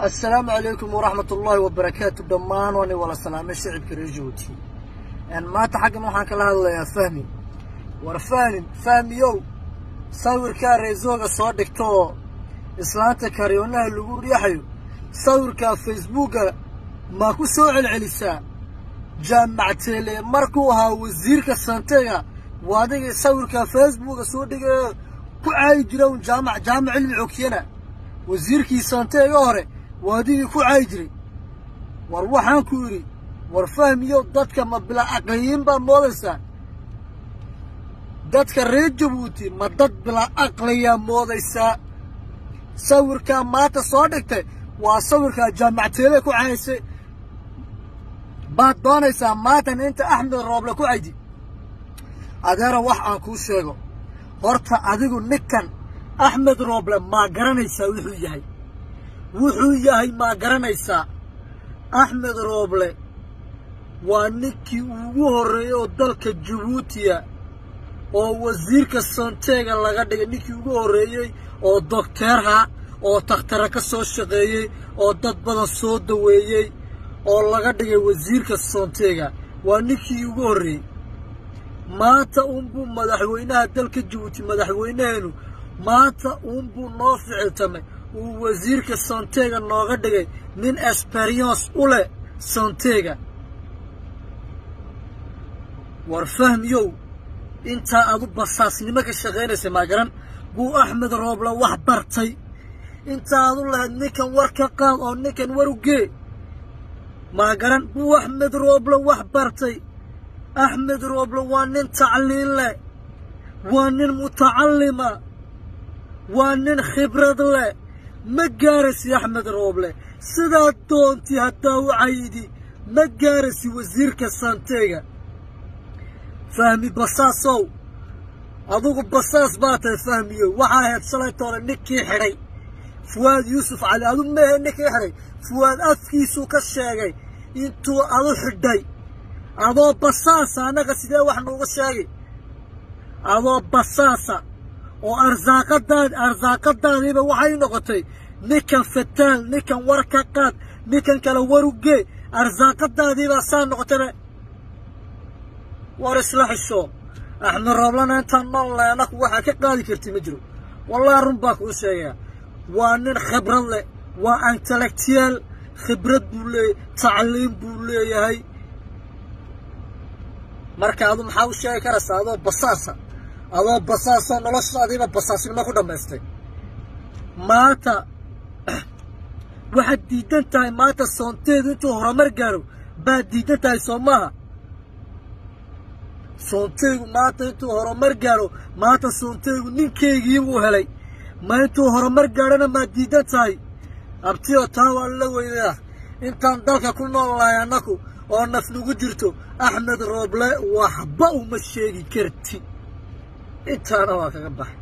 assalaamu calaykum waraxmat ullaahi wabarakaatu dhammaan waani wala salaamay shicibka reer jabuuti maanta xaggan waxaan kala hadlayaa fahmi war fahmin fahmiyow sawirkaa reesooga soo dhigta oo islaanta karyoonaha lagu riixayo sawirkaa facebooka maa ku soo celcelisaa jaamacteele markuu ahaa wasiirka santega waa adigii sawirkaa facebooka soo dhigayo ku caayi jira un jaamac jaamac cilmi xoogtiyana wasiirkii santeega hore waa adigii ku caayi jiray war waxaan ku yidhi war fahmiyo dadka ma bila aqliyiin baad moodaysaa dadka reer jabuuti ma dad bila aqliyaa moodaysaa sawirkaa maanta soo dhigtay waa sawirkaa jaamacteele ku cahaysay baad doonaysaa maatan inta axmed rooble ku caydi adeera wax aan kuu sheego horta adigu ninkan axmed rooble maa garanaysaa wuxuu yahay wuxuu yahay maa garanaysaa axmed rooble waa ninkii ugu horreeyey oo dalka jabuutiya oo wasiirka santeega laga dhigay ninkii ugu horreeyey oo dokteerha oo takhtara ka soo shaqeeyey oo dad badan soo daweeyey oo laga dhigay wasiirka santeega waa ninkii ugu horreeyey maanta uunbuu madaxweynaha dalka jabuuti madaxweynaheenu maanta uunbuu noo ficiltamay uu wasiirka santeega nooga dhigay nin esperiyons u leh santeega war fahmiyow intaa adu basaasnimo ka shaqaynaysa maa garan buu axmed rooble wax bartay intaa adu lahayd ninkan war ka qaad oo ninkan war u gee maa garan buu axmed rooble wax bartay axmed rooble waa nin tacliin leh waa nin mutacallima waa nin khibrad leh ma gaaraysi axmed rooble sidaad doontii haddaa u cayidi ma gaaraysi wasiirka santeega fahmi basaasow adugu basaas baa tahay fahmiyo waxaa ahayd shalaytoole ninkii xidhay fuwaad yuusuf cali adu mehe ninkii xidhay fuwaad afkiisuu ka sheegay intuu adu xidhay adoo basaasa annaga sidee wax nuuga sheegay adoo basaasa oo arsaaqadaad arsaaqadaadiiba waxay noqotay ninkan fataal ninkan war ka qaad ninkan kale war u gee arsaaqadaadiibaa saa noqotayba war isla xisho axmed rooblana intaan nool leh annaku waxaa ka qaadi karti ma jiro wallahi run baa kuu sheegayaa waa nin khibrad leh waa intellectual khibrad buu leeyahy tacliim buu leeyahay marka adu maxaa u sheegi karaysaa adoo basaasa adoo basaasoo noloshaadiiba basaasnimo ku dhammaystay maanta waxaad diidan tahay maanta soonteedu intuu horumar gaaro baad diidan tahay soo maaha soonteygu maanta intuu horumar gaaro maanta soonteygu ninkeygiibuu helay ma intuu horumar gaadhona maad diidan tahay abtiyo taa waa la weydaa intaan dalka ku nool lahay annaku oo naf nagu jirto axmed rooble waxba uma sheegi karti intaana waa kaga baxa